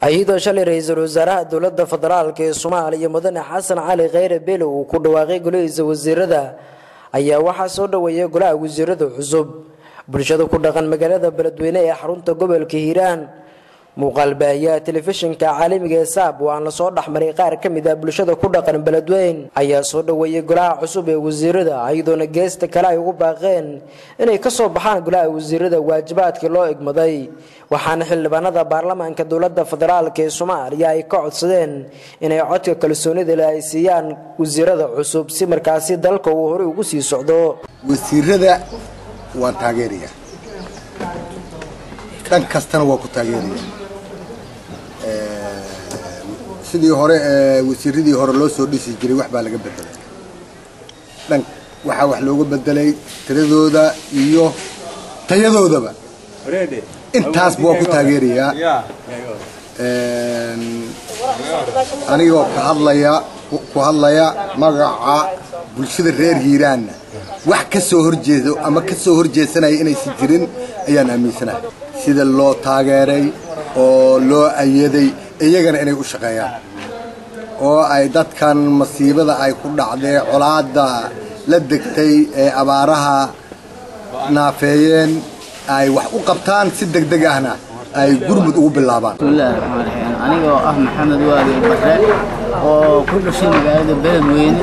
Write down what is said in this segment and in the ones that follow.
hay-adoo shalay ra-iisul wasaaraha dowladda federaalk ee soomaaliya mudane xasan cali kheyre bele uu ku dhawaaqay golihiisa wasiirada ayaa waxaa soo dhaweeyay golaha wasiirada cusub bulshada ku dhaqan magaalada beledweyne ee xarunta gobolka hiiraan muuqaalbaahiyaha telefishinka caalamiga ee saab oo aan lasoo dhexmaray qaar ka mid ah bulshada ku dhaqan beledweyn ayaa soo dhaweeyay golaha cusub ee wasiirada iyadoona geesta kale ay ugu baaqeen inay kasoo baxaan golaha wasiirada waajibaadkii loo igmaday waxaana xildhibaanada baarlamaanka dowlada federaalk ee soomaaliya ay ka codsadeen inay codka kalsoonida le ay siiyaan wasiirada cusub si markaasi dalka uu horey ugu sii socdo wasiirada waan taageeraya dhan kastana waa ku taageeraya sidii hore wasiiradii hore loo soo dhisi jiray wax baa laga bedelay dhan waxaa wax looga bedelay tiradooda iyo tayadoodaba intaasba waa ku taageerayaa anigoo ka hadlaya ku hadlaya magaca bulshada reer hiiraanna wax ka soo horjeedo ama ka soo horjeedsanaya inaysan jirin ayaan aaminsanahay sida loo taageeray oo loo ayaday iyagana inay u shaqeeyaan oo ay dadkan masiibada ay ku dhacdee colaadda la degtay ee abaaraha naafeeyeen ay wax u qabtaan si degdeg ahna ay gurmud ugu bilaabaan bismillahi raxmaan raxiim anigoo ah maxamed waali barre oo ku dhashay magaalada beledweyne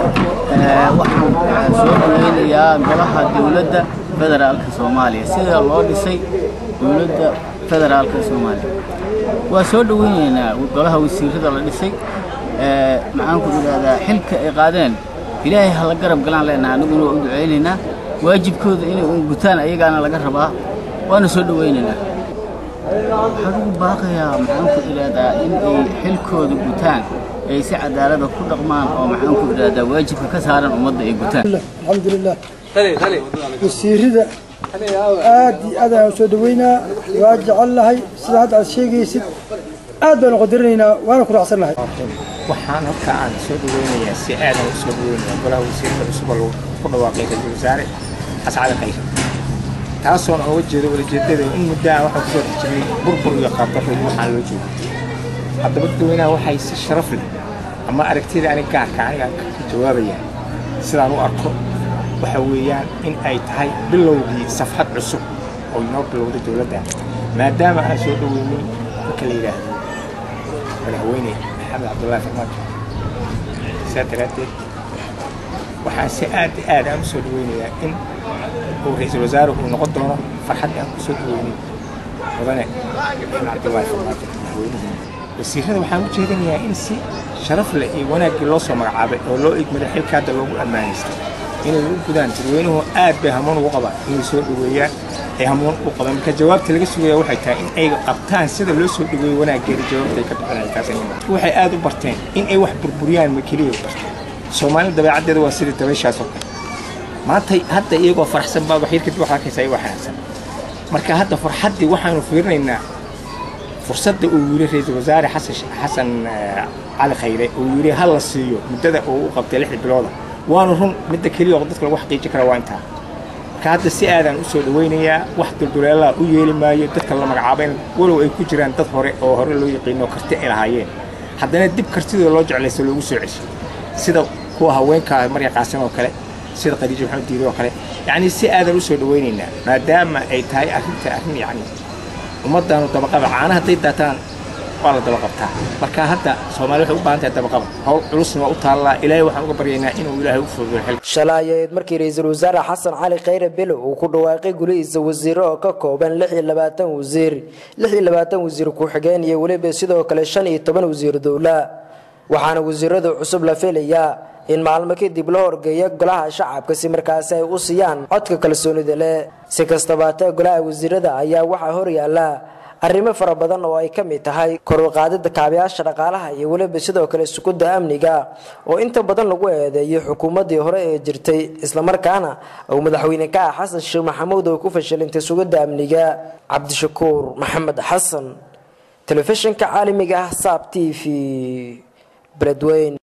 waxaan soo dhaweynayaa golaha dowladda federaalka soomaaliya sida loo dhisay dowladda federaalka soomaaliya waa soo dhaweynaynaa golaha wasiirada la dhisay maxaan ku idhahdaa xilka ay qaadeen ilaahay hala garab galaan leenaha aniguna waa u ducaynaynaa waajibkooda inay un gutaan ayagaana laga rabaa waana soo dhaweynaynaa waxaan ugu baaqayaa maxaan ku idhahdaa in ay xilkooda gutaan ay si cadaalada ku dhaqmaan oo maxaan ku idhahdaa waajibka ka saaran ummadda ay gutaan alxamdulilah wasiirada aad iyo aad ayaan soo dhaweynaa waa jecel lahay sida hadda aad sheegaysid aad baanu qadarinaynaa waana ku raacsannahay waxaan halka aan soo dhaweynayaa si aadan u soo dhaweynaya golaha wasiirada cusub oo ku dhawaaqay ra-iisul wasaare xasan cali khayre taasoon ooga jeedo walajeedada in muddaa waxaa kusoo dhex jiray burbur iyo qaabdarro iyo waxaan loo joogo haddaba dadweynaha waxay si sharaf leh ama aragtida aniga gaarka aniga ka jawaabayaan sidaan u arko waxa weeyaan in ay tahay bilowgii safxad cusub oo inoo bilowday dowladda maadaama aan soo dhaweynay marka la yidhaahdo madaxweyne maxamed cabdullaahi farmaajo saa daraaddeed waxaan si aad i aad aan u soo dhaweynayaa in uu ra-iisul wasaare uu noqon doono farxaddii aan ku soo dhaweynay mudane maxamed cabdullaahi farmaajo madaxweynihi wasiirada waxaan u jeedinayaa in si sharaf leh iyo wanaaggii loo soo magacaabay oo loo igmaday xilka hadda loogu ammaanaystay inay u gudaan dadweynuhu aad bay hamuun ugu qabaan inay soo dhaweeyaan ay hamuun u qabaan marka jawaabta laga sugaya waxay tahay in ay qabtaan sida loo soo dhaweeyo wanaaggeeda jawaabta ay ka bixinayaan taas waxay aad u barteen in ay wax burburiyaan ma keliya barteen soomaalida dabeecaddeeda waa sida dabayshaas oo kale maanta hadda iyagoo faraxsan baa waxyar kadib waxaa arkaysaa iyagoo xanaaqsan marka hadda farxaddii waxaanu fiirinaynaa fursadda uu yidhi ra-iisul wasaare xasan xasan cali khayre uu yidhi ha la siiyo muddada uu u qabtay lixda bilooda waana run midda keliya oo dadka lagu xaqiijin kara waa intaa marka hadda si aadaan u soo dhawaynayaa wax dulduleelaha u yeeli maayo dadka la magacaabayn walow ay ku jiraan dad hore oo hore loo yaqiino karti ay lahaayeen haddana dib kartidooda loo jeclayso loogu soo ceshay sida kuwa haweenka marya qaasin oo kale sida khadiija maxamed diiri oo kale yacni si aadan u soo dhawaynaynaa maadaama ay tahay arrinta arrin yacni ummaddaanu dabaqaba caana hadday daataan waa la daba qabtaa marka hadda soomaali waxay u baahan tahay dabaqaba howl culusna waa u taallaa ilaahay waxaan uga baryaynaa inuu ilaahay u fududeeyo xilka shalay ayayd markii ra-iisul wasaare xasan cali kheyre bele uu ku dhawaaqay gulihiisa wasiiro oo ka kooban lix iyo labaatan wasiir lix iyo labaatan wasiir ku-xigeen iyo weliba sidoo kale shan iyo toban wasiir dowla waxaana wasiirada cusub la filayaa in maalmo kadib la horgeeyo golaha shacabka si markaasi ay u siiyaan codka kalsoonida leh si kastabaatee golaha wasiirada ayaa waxaa horyaala arrimo fara badan oo ay ka mid tahay koruqaadida kaabayaasha dhaqaalaha iyo weliba sidoo kale sugudda amniga oo inta badan lagu eedeeyay xukuumaddii hore ee jirtay islamarkaana uu madaxweyne ka ah xasan sheekh maxamuud oo ku fashilintay sugidda amniga cabdishakuur maxamed xasan telefishinka caalamiga ah saab t v beledweyn